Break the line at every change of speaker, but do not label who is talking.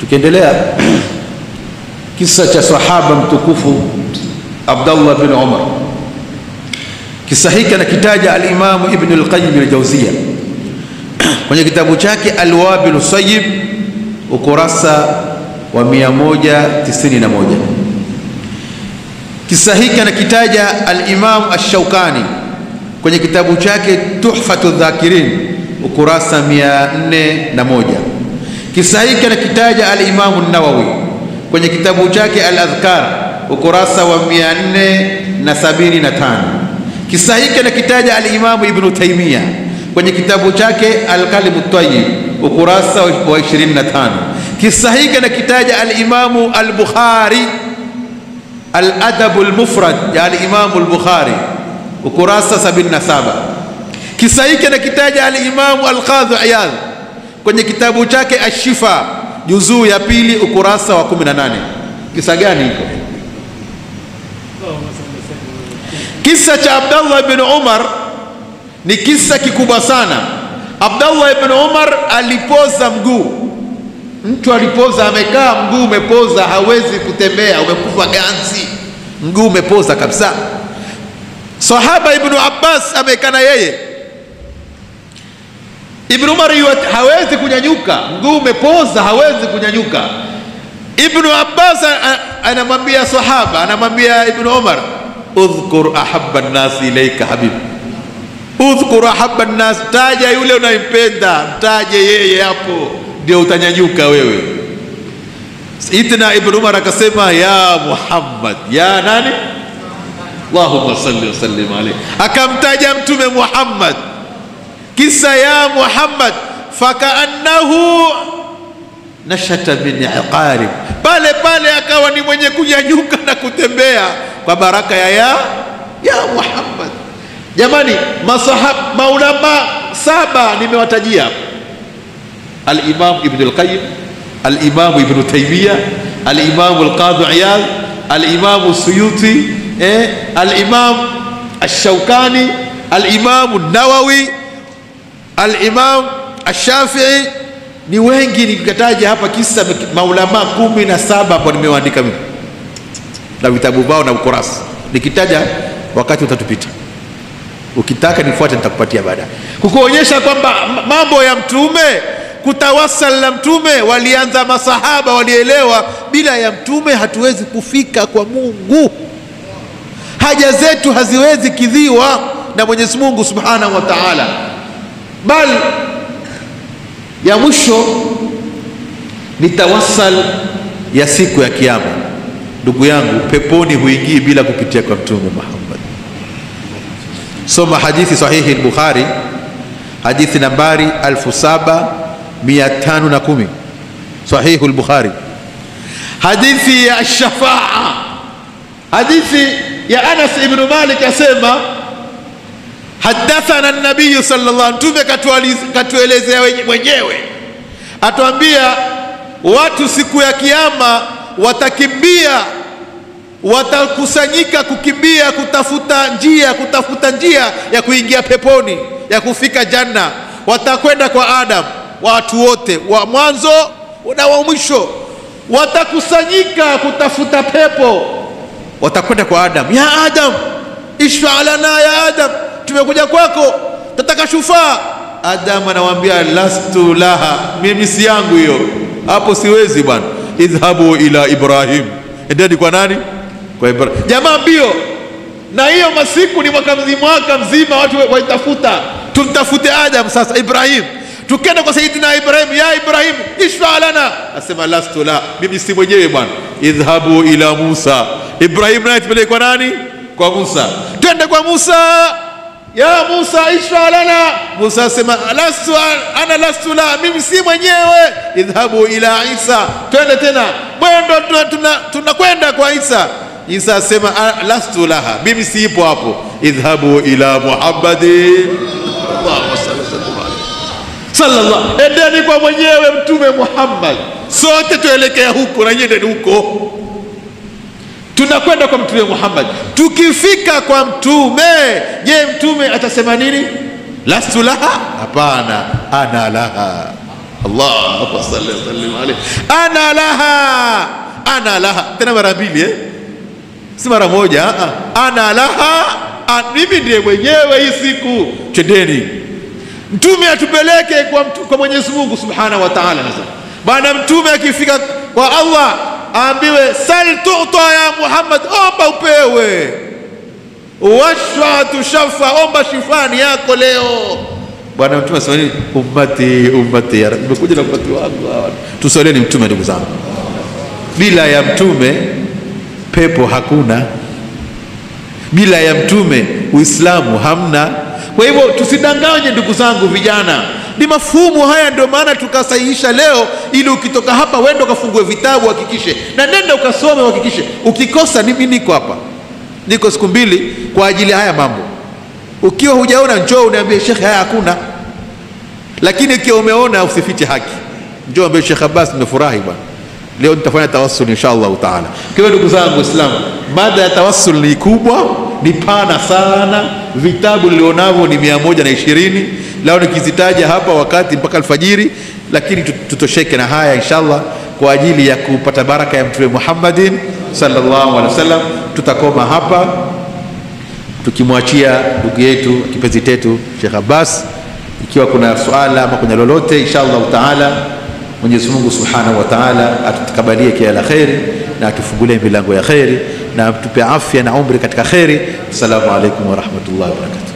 tukiendelea kisa cha sahaba mtukufu Abdullah bin Umar kisa hiki anakitaja alimamu Ibn al-Qayyim al-Jawziyya kwenye kitabu chake Al-Wabil Sayyib ukurasa wa 191 kisa hiki anakitaja al-Imam Ash-Shawkani kwenye kitabu chake Tuhfatu Dhakirin ukurasa 401 kisa hiki anakitaja al-Imam An-Nawawi kwenye kitabu chake Al-Adhkar ukurasa wa 475 kisa hiki anakitaja al-Imam Ibn Taymiyyah kwenye kitabu chake Al-Kalim At-Tayyib ukurasa wa 25 kisa hiki anakitaja al-Imamu al-Bukhari al-Adab al-Mufrad ya al-Imamu al-Bukhari ukurasa 77 kisa hiki anakitaja al-Imamu al-Qadhi Iyad kwenye kitabu chake Ash-Shifa juzuu ya pili ukurasa wa 18 kisa gani hiko kisa cha Abdullah ibn Umar ni kisa kikubwa sana Abdullah ibn Umar alipoza mguu mtu alipoza amekaa mguu umepoza hawezi kutembea umekufa ganzi mguu umepoza kabisa sahaba ibn Abbas amekaa na yeye ibn Umar hawezi kunyanyuka mguu umepoza hawezi kunyanyuka ibn Abbas anamwambia sahaba anamwambia ibn Umar udhkur ahabba an-nas ilayka habib udhkur ahabba an-nas taja yule unayempenda mtaje yeye hapo ndio utanyanyuka wewe itna ibn umar akasema ya muhammad ya nani allahumma salli wa sallim alayhi akamtaja mtume muhammad kisa ya muhammad fakaannahu nashata min iqarib pale pale akawa ni mwenye kunyanyuka na kutembea kwa baraka ya ya ya muhammad jamani masahab maulama saba nimewatajia الإمام ابن القيم الإمام ابن تيمية الإمام القاضي عياض الإمام السيوطي eh, الإمام الشوكاني الإمام النووي الإمام الشافعي ni wengi nikataja hapa kisa maulama kumi na saba hapo nimewaandika mimi na vitabu vao na ukurasa nikitaja wakati utatupita ukitaka nifuate nitakupatia baadaye kukuonyesha kwamba mambo ya mtume kutawasal na mtume walianza masahaba walielewa bila ya mtume hatuwezi kufika kwa mungu haja zetu haziwezi kidhiwa na mwenyezi mungu subhanahu wa taala bal ya mwisho ni tawasal ya siku ya kiama ndugu yangu peponi huingii bila kupitia kwa mtume muhammad soma hadithi sahihi lbukhari hadithi nambari 7510 sahihu lbukhari hadithi ya shafaa hadithi ya anas ibnu malik asema hadathana nabiyu sallallahu mtume katuelezea mwenyewe atuambia watu siku ya kiama watakimbia watakusanyika kukimbia kutafuta njia kutafuta njia ya kuingia peponi ya kufika janna watakwenda kwa adam watu wote wa mwanzo na wa mwisho watakusanyika kutafuta pepo watakwenda kwa adam ya adam ishfa lana ya adam tumekuja kwako tataka shufaa adam anawambia lastu laha mimi si yangu hiyo hapo siwezi bwana idhhabu ila ibrahim endeni kwa nani kwa ibrahim jamaa mbio na hiyo masiku ni mwaka mzima mwaka mzima watu waitafuta tumtafute adam sasa ibrahim tukenda kwa sayidina ibrahim ya ibrahim ishfa lana asema lastu la mimi si mwenyewe bwana idhhabu ila musa ibrahim naye tupeleke kwa nani kwa musa twende kwa musa ya musa ishfa lana musa asema lastu ana lastu la mimi si mwenyewe idhhabu ila isa twende tena mwendo tunakwenda tuna, tuna kwa isa isa asema lastu laha mimi siipo hapo idhhabu ila muhammadin allahumma salli sallallahu endeni kwa mwenyewe mtume muhammad sote tuelekea huko na nyendeni huko tunakwenda kwa mtume muhammad tukifika kwa mtume je mtume atasema nini lastu laha hapana ana laha Allahumma salli wa sallim alayhi. Ana laha, ana laha, tena mara mbili eh? si mara moja. ah, ah. Ana laha, ah, mimi ndiye mwenyewe hii siku. Twendeni, mtume atupeleke kwa, mtu- kwa Mwenyezi Mungu subhanahu wa ta'ala. Sasa bana, mtume akifika kwa Allah aambiwe sal tuta ya Muhammad, omba upewe washfa tushafa, omba shifani yako leo. Bwana Mtume asema nini? Ummati ummati ya Rabbi, nimekuja na ummati wangu hawa. Tusalieni Mtume ndugu zangu, bila ya Mtume pepo hakuna, bila ya Mtume Uislamu hamna. Kwa hivyo tusidanganye ndugu zangu vijana, ni mafumu haya, ndio maana tukasahihisha leo, ili ukitoka hapa wende ukafungue vitabu, hakikishe na nenda ukasome, uhakikishe. Ukikosa, mimi niko hapa niko siku mbili kwa ajili ya haya mambo. Ukiwa hujaona njoo uniambie shekhe, haya hakuna. Lakini ikiwa umeona usifiche haki, njoo ambie Shekh Abbas, nimefurahi bwana, leo nitafanya tawassul insha Allahu taala. Kwa hiyo ndugu zangu Waislamu, mada ya tawassul ni kubwa, ni pana sana. Vitabu nilionavyo ni mia moja na ishirini. Leo nikizitaja hapa wakati mpaka alfajiri, lakini tut- tutosheke na haya inshallah kwa ajili ya kupata baraka ya Mtume Muhammadin sallallahu alaihi wasallam. Tutakoma hapa tukimwachia ndugu yetu kipenzi chetu Sheikh Abbas, ikiwa kuna swala ama kuna lolote, insha Allahu taala Mwenyezi Mungu subhanahu wa taala atutakabalie kila la kheri na atufungulie milango ya kheri na atupe afya na umri katika kheri. Assalamu alaikum warahmatullahi wabarakatuh.